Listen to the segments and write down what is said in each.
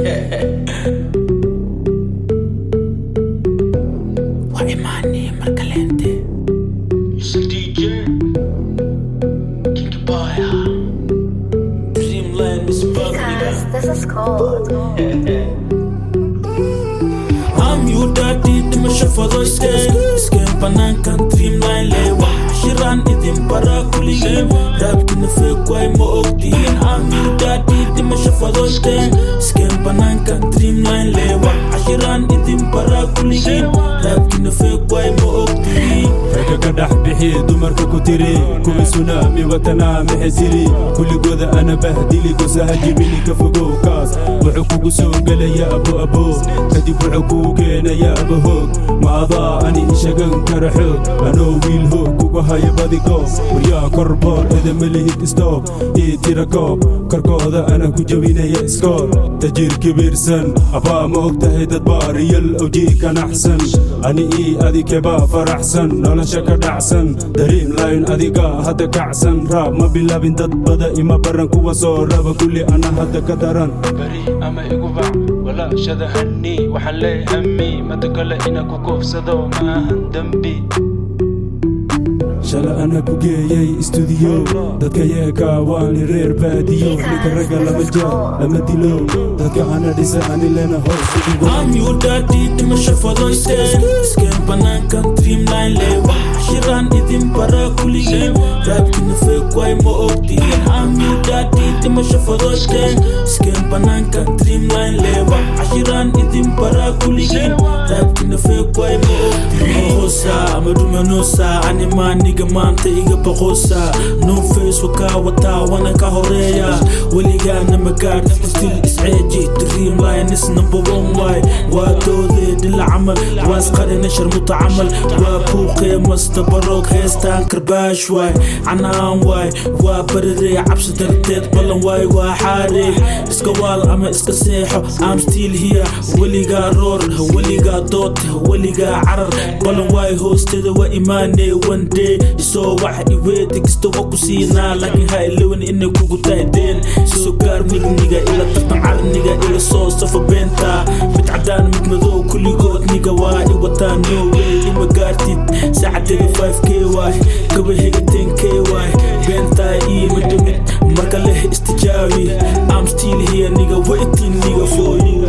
Wa imani Marcalente. It's a DJ. Kinky boy. Dreamland is fuck Because this is cold. I'm you daddy dhimasho fadoysteen iskeen banaankan dreamline leewa shiraan idin bara kuligeen raabkina feegwaay ma ogdihiin I'm you daddy dhimasho fadoysteen iskeen banaankan dreamline leewa shiraan idin bara kuligeen raabkina feegwaay ma ogdihiin ragga ka dhex bixi dumarka ku tiri kuwii sunaami watanaa maxay tiri kulligooda ana bahdili gosaha jibini ka fogow kaas wuxuu kugu soo gelaya abo abo kadib wuxuu kuu keenaya aba hoog ma adaa ani ishagan kara xoog anoo wiil hoog kugu haya badigoob waryaa korboor edama lihid istoob ii tira koob korkooda ana ku jebinaya iskoor tajiir kibirsan abaa ma og tahay dad baariyal awjii ka naxsan ani ii adikebaa faraxsan nolosha ka dhacsan dreamline adiga hadda kacsan raab ma bilaabin dad bada ima baran kuwa soo raba kulli ana hadda ka daran bari ama igu bac walaashada hani waxaan lee hami mada kale ina ku koofsado ma ahan dembi shala ana ku geeyey istuudiyo dadka yeeka waani reer baadiyo ninka ragga lama jaar lama dilo dadka ana dhisa ani lena hoos ugu I'm your daddy dhimasho fadoysteen iskeen banaankan dreamline leewa shiraan idin bara kuligeen raabkina feegwaay ma ogdihiin I'm your daddy dhimasho fadoysteen iskeen banaankan dreamline leewa shiraan idin bara kuligeen raabkina feegwaay ma ogdihiin hoosa madumanosa anima niga maanta iga baqoosa no face wakaa wataa wana ka horeeya weligaana magaad stil isceeji dreamline is number one waay waa doodee dhila camal waa isqarina sharmuta camal waa buuqee masta baroog heestaan karbaash waay canaan waay waa bariree cabsi darteed ballan waay waa xaaree iska waal ama iska seexo am still here weligaa roor weligaa dood weligaa carar ballan waay hoosteeda waa imaanee one day isoo wax iweedi kasta waa ku siinaa laakiin ha ilowin inay kugu daydeen soo gaar midniga ila tartan carniga ila soo safa beenta mid cadaan mid madow kulligood niga waa i wataa no way ima gaartid saacadeeda 5k waay gaba hega 10k waay beentaa ii midhimid marka leh istijaabi I'm still here nigga waiting nigga for you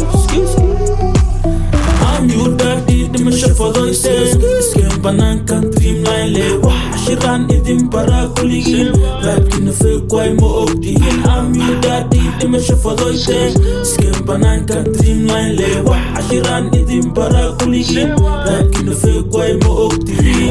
I'm your daddy dhimasho fadoysteen iskeen banaankan dreamline leewa shiraan idin bara kuligeen raabkina feegwaay ma ogdihiin I'm your daddy dhimasho fadoysteen iskeen banaankan dreamline leewa shiraan idin bara kuligeen raabkina feegwaay ma ogdihiin